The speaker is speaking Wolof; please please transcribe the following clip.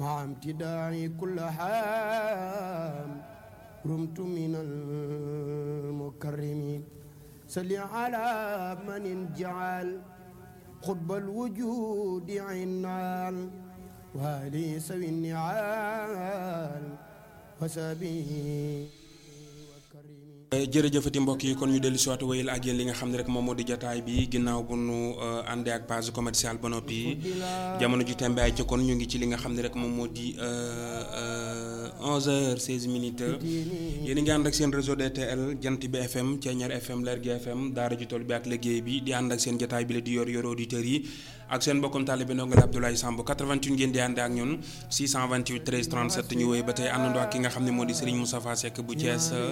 مع امتداعي كل حام رمت من المكرمين صل على من جعل قطب الوجود عنال وآلي سوي النعال وسبي jërëjëfati mbokk yi kon ñu dellu si waat wéyal ak yéen li nga xam ne rek moom moo di jataay bi ginnaaw bu nu àndee ak base commerciale ba noppi jamono ji tembe ay ca kon ñu ngi ci li nga xam ne rek moom moo di 11h 16 minutes yéen a ngi ànd ak seen réseau DTL jant bi FM Thiéniere FM Lergui FM daara ju toll bi ak liggéey bi di ànd ak seen jataay bi la di yor yor auditeurs yi ak seen mbokkum taalibe ndongal Abdoulaye Samb 88 ngeen di ànd ak ñun 628 13 37 ñu wéy ba tey àndandoo ak ki nga xam ne moo di Serigne Moustapha Seck bu Thiès